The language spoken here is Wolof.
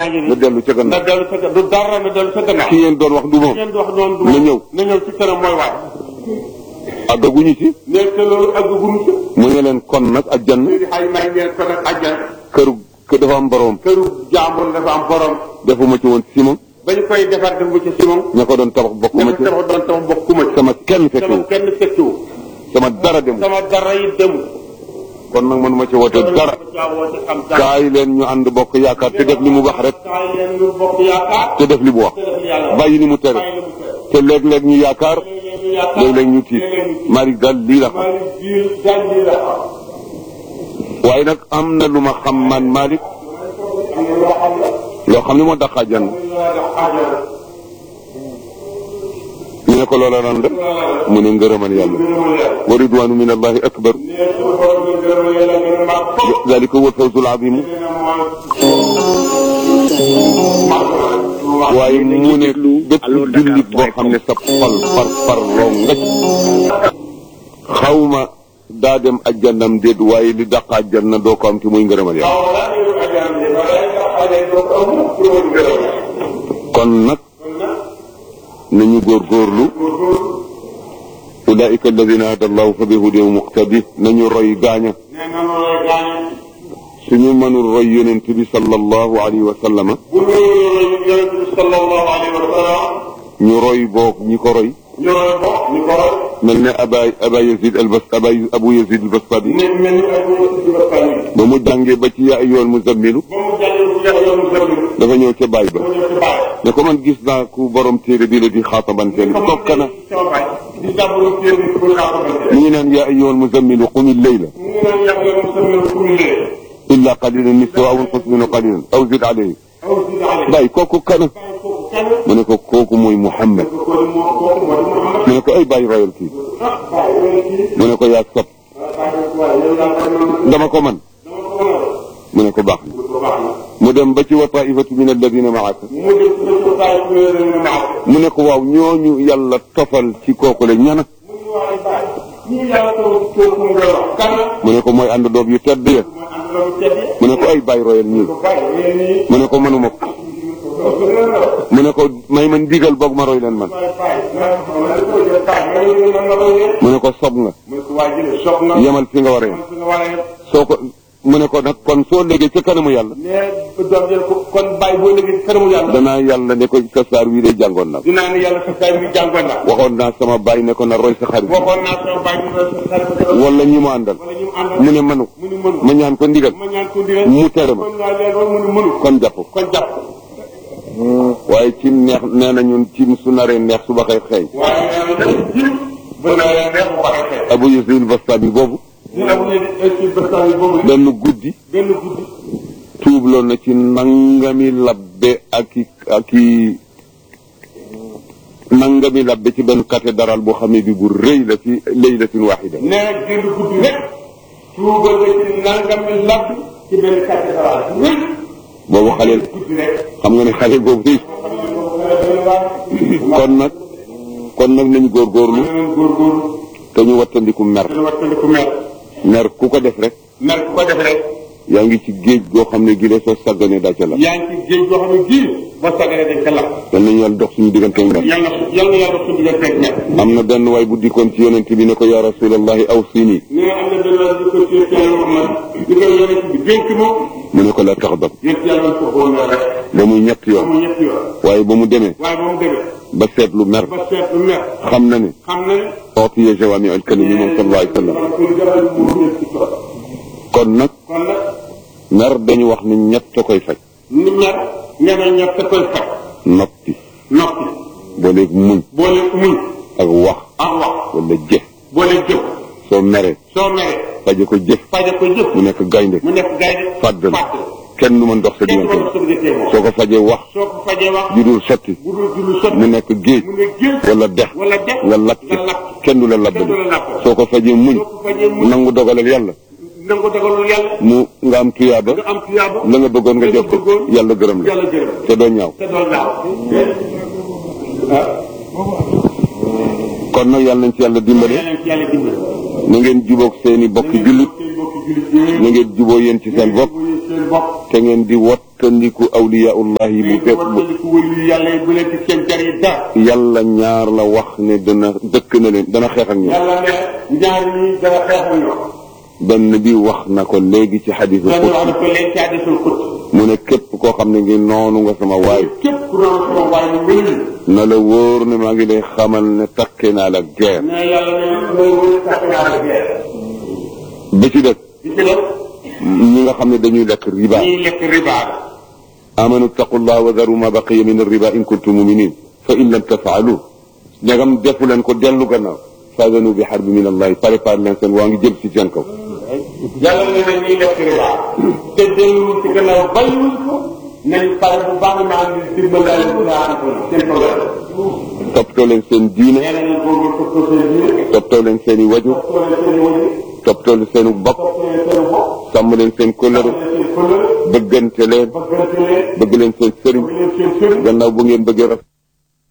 yaa ngi nga nii dellu ca na gannaaw dellu sa ga- du dara na dellu sa gannaaw ki ngeen doon wax du moom ngeen di wax noonu du na ñëw na ñëw ci kanam mooy waay àggaguñu ci ne te loolu àgg gunu ci mu ne leen kon nag aljanna léegi xay may ngeen ko nag àjjana këru kër dafa am borom këru jàmbur dafa am borom defuma ci woon simon ba ñu koy defar def bu ci simon ña ko doon tabax bokkuma ña ko ci tabax doon tabax bokkuma ci sama kenn sama fekkewu kenn fekkiwu sama dara demul sama dara yi demul kon nag mënuma ci woote dara jaawoote xam dara kaay leen ñu ànd bokk yaakaar te def li mu wax rek kaay leen ñu bokk yaakaar te def li mu wax te def yàlla bàyyi li mu tere bàyyi la mu tere te léeg-léeg ñu yaakaar léeg-léeg ñu yaakaar léeg-léeg ñu tiit léeg-léeg ñu tiit. Malick daal lii la xam maa ngi biir daal lii la xam waaye nag am na lu ma xam man Malick am na loo xam ne loo xam ne moo daqaa jann ñu la def aajana ñu ne ko loola lan la mu ne ngërëmal yàlla gërëmal yàlla wa ridwanu min allahi akbar nee suñu borom bi gërëmal yàlla gën a màgg foofu dalika huwa alfawzul azimu nee na mooy màgg waaye mu ne bépp jullit boo xam ne sa xol far far loo ngëj xawma daa dem ajjannam déet waaye li daq ajjanna doo ko am te muy ngërëmal yàlla waaw laa ngi leen ajjana bi ba lay nga xale doo ko am pour woon gërëm kon nag kon nag nañu góorgóorlu ulaika alladina hada allahu fa bihudahu muqtadi nañu roy gaaña nee na loolu lay gaañe suñu mënul roy yonent bi sallallahu alayhi wa sallama bu ñu yonent bi sallallahu alayhi wa sallam ñu roy boog ñi ko roy ñu roy ko ñu ko roy mel ne aba aba yazid albas aba abu yazid albastami ne mel ni ay ñu ci ba fay ba mu jàngee ba ci yaa ayyuhal muzammilu ba mu jàllee bu jeex yoonu gërëm dafa ñëw ca baay ba mu ñëw ci bàyyi ne ko man gis naa ku borom téere bi la di xaatabanteel tokk na sama baay di jàmbulu téere bi pour xaatamante mu ngi naan yaa ayyuhal muzammilu qumi layla mu ngi naan yàq yoonu sëmmal ku mu lee illa qalilan nisfahu aw inqus minhu qalilan aw zid alayhi aw si daale baay kooku kana bàyyi kooku kenn mu ne ko kooku mooy Muhammad ko ko moo kooku moo di Muhammad mu ne ko ay bàyyi royal kii ah bàyyi wala kii mu ne ko yaa sob bàyyi waaye yow yaa bàyyi noonu dama ko man dama ko mën a mu ne ko baax na ko baax na mu dem ba ci wa taifatu min alladina maaka mu dem ci ko bàyyi ku yore ñu maax mu ne ko waaw ñooñu yàlla tofal ci kooku la ñana mu ngi waaye bàyyi ñii yàlla taw kooku mu ngay wax kan la mu ne ko mooy ànd doog yu tedd ya mooy ànd la mu teddi mu ne ko ay bàyyi royal ñii ko bàyyi yéen ñii mu ne ko mënuma ko mu ne ko may man digal boog ma roy leen man waaye bàyyi naa ko xam ne ko jël bàyyi nga ñu nan la ko yéen mu ne ko sob nga mu ne ko waa jële soog na yemal fi nga war a yem man fi nga war a yem soo ko mu ne ko nag kon soo léegi ca kanamu yàlla mais doom jël ko kon bàyyi boo léegi kanamu yàlla danaa yàlla ne ko sa saar wii de jàngoon na dinaa ne yàlla sa tay bi jàngoon naa waxoon naa sama bàyyi ne ko na roy sa xarit waxoon naa sama bàyyi ñu doon sa xarit wala wala ñi mu àndal ñu àndal mu ne mënu mu ni mënu ma ñaan ko ndigal ma ñaan ko ndigal mu tere ma kon laa leen wax mu ni mënu kon jàpp ko kon jàpp waaye ci neex nee na ñun ci su naree neex su baxee xeeñ waaye nee na jiw ba naa leen neex bu waxee xeex abu yazid bastami boobu dina mu ne ci bëstaan yi boobu benn guddi benn guddi tuubloon na ci nangami labbe ak i ak i nangami labbe ci benn cathédrale boo xam ne bi bu rëy la ci laylatin waxida nee na génn guddi rek tuubal nga ci nangami labb ci benn cathédrale bu rëy boobu xaleel guddi rek xam nga ne xaleel boobu rëy xam ne boobu xale benn waa kon nag kon nag nañu góorgóorlu neneen góorgóorlu te ñu wattandiku mer dana wattandiku mer mer ku ko def rek mer ku ko def rek yaa ngi ci géej goo xam ne gi de soo sàgganee daa ca la yaa ngi ci géej goo xam ne gii ba sagalee dañ ca lakk yal nañu yàlla dox suñu diggante mer yal na yal na yàlla suñu digganteeg mer am na benn waay bu dikkoon ci yonent bi ne ko yaa rasulallahi aw sini nee na am na benn waay di ko ci teel wax man di ko yonent bi dénk ma mu ne ko la tax dab yéen yàlla ko xool na rek ba muy ñett ba yoon mu ñetti yoon waaye ba mu demee waaye ba mu demee ba seetlu mer ba seetlu mer xam na ne xam na ne ootiye jawaami al kalimi moom sallallahu alayhi wa sallam man pour jaral mu nekk ci tool kon nag kon nag mer dañu wax ni ñett a koy faj ni mer nee na ñett koy faj noppi noppi booleeg muñ boole muñ ak wax ak wax wala jëf boole jëf soo meree soo meree faje ko jëf faje ko jëf mu nekk gaynde mu nekk gaynde fàddal fàdd kenn du mën dox sa kenn du diggante ko diggante moom soo ko fajee wax soo ko fajee wax ju dul sotti bu dul jullu sotti mu nekk géej mu ne géej wala dex wala dex nga lakk nga lakk kenn du la kenn labbali du la labbali soo ko fajee muñ soo ko fajee muñ nangu dogalal yàlla nangu dogalul yàlla mu nga am tuyaaba nga am tuyaaba la nga bëggoon nga la jot ko bëggoon yàlla gërëm la yàlla gërëm te doo ñaaw te doo gaaw kon nag yàlla nañ ci yàlla dimbale yàlla ci yàlla dimbali na ngeen jubóog seeni bokki jullit seen bokki jullit yi na ngeen juboo yéen ci seen bopp muy seen bopp te ngeen di wattandiku awliyaullah yi bu ngeen di fekk bu wattandiku wëllu yàlla yi bu leen ci seen jar yi dara yàlla ñaar la wax ne dana dëkk na leen dana xeex ak ñoom yàlla ne ñaar ñi dara xeexal ñoo benn bi wax na ko léegi ci xadiisul benn wax na qudsi ko leen ci hadisul qudsi mu ne képp koo xam ne ngi noonu nga sama waay képp ku doon sama waay ñu wëllu na la wóor ne maa ngi lay xamal ne takke naa la guerre mais yàlla ne mooy wëllu tax naa la guerre bi ci dëkk bi ci def ñi nga xam ne dañuy lekk riba ñiy lekk riba la amanu taqullah wa daru ma baqiya min arriba in kuntum muminin fa in lam tafaalu ndegam defu leen ko dellu gannaaw faadanu bi xarbi min allahi préparé leen seen waa ngi jëm si seen kaw yàlla ne na ñiy lekk riba te delluwul ci gannaaw bàyyiwul ko nañ pare bu baax naa ngi dimbalal naa seen programme toppatoo leen seen diine nee nañu boobu toppatoo seen diine toppatoo leen seen i waju toppatoo leen seen i waju toppatoo leen seen bokk toppatoo leen seen bopp sàmm leen seen kóllëre toppatoo leen seen kóllëre bëggante leen bëggante leen bëgg leen seen sëriñ bëgg leen seen sëriñ gannaaw bu ngeen bëggee raf